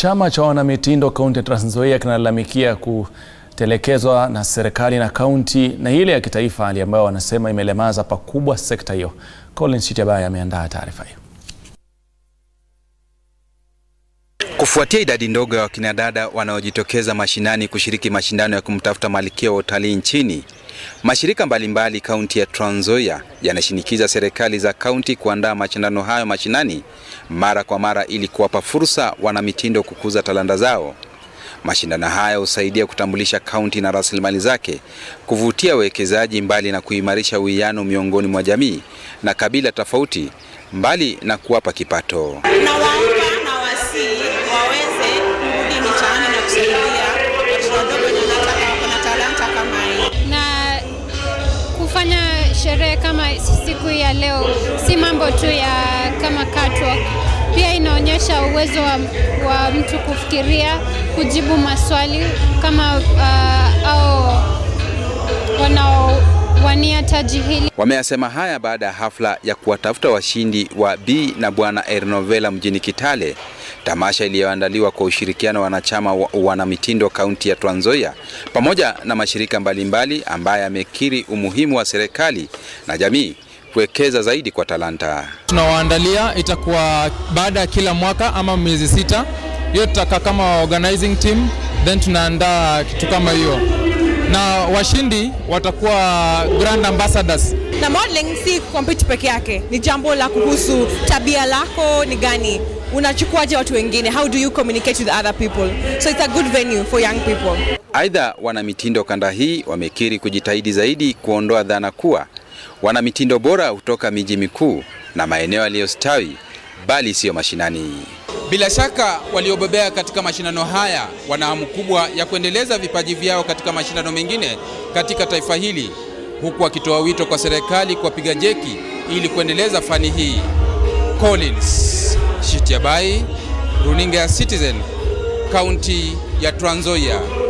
Chama cha wanamitindo kaunti ya Trans Nzoia kinalalamikia kutelekezwa na serikali na kaunti na ile ya kitaifa, hali ambayo wanasema imelemaza pakubwa sekta hiyo. Collins Chitiabaya ameandaa taarifa hiyo. Kufuatia idadi ndogo ya wakinadada wanaojitokeza mashinani kushiriki mashindano ya kumtafuta malkia wa utalii nchini, mashirika mbalimbali kaunti ya Trans Nzoia yanashinikiza serikali za kaunti kuandaa mashindano hayo mashinani mara kwa mara ili kuwapa fursa wanamitindo kukuza talanta zao. Mashindano haya husaidia kutambulisha kaunti na rasilimali zake, kuvutia wawekezaji, mbali na kuimarisha uwiano miongoni mwa jamii na kabila tofauti, mbali na kuwapa kipato. Nawaomba na wasii waweze kurudi mitaani na kusaidia watoto wadogo wenye wanataka wako na talanta kama hii. na kufanya sherehe kama siku ya leo si mambo tu ya kama catwalk, pia inaonyesha uwezo wa, wa mtu kufikiria, kujibu maswali kama uh, au wanaowania taji hili. Wameyasema haya baada ya hafla ya kuwatafuta washindi wa B na Bwana Ernovela mjini Kitale, tamasha iliyoandaliwa kwa ushirikiano wa wanachama wa wanamitindo kaunti ya Trans Nzoia pamoja na mashirika mbalimbali ambaye amekiri umuhimu wa serikali na jamii kuwekeza zaidi kwa talanta. tunawaandalia itakuwa baada ya kila mwaka ama miezi sita. Hiyo tutakaa kama organizing team, then tunaandaa kitu kama hiyo, na washindi watakuwa grand ambassadors. na modeling si compete peke yake, ni jambo la kuhusu tabia lako ni gani, unachukuaje watu wengine, how do you communicate with other people, so it's a good venue for young people. Aidha, wanamitindo kanda hii wamekiri kujitahidi zaidi kuondoa dhana kuwa wanamitindo bora hutoka miji mikuu na maeneo yaliyostawi, bali siyo mashinani. Bila shaka waliobobea katika mashindano haya wana hamu kubwa ya kuendeleza vipaji vyao katika mashindano mengine katika taifa hili, huku wakitoa wito kwa serikali kuwapiga jeki ili kuendeleza fani hii. Collins Shitiabai, runinga ya Citizen, kaunti ya Trans Nzoia.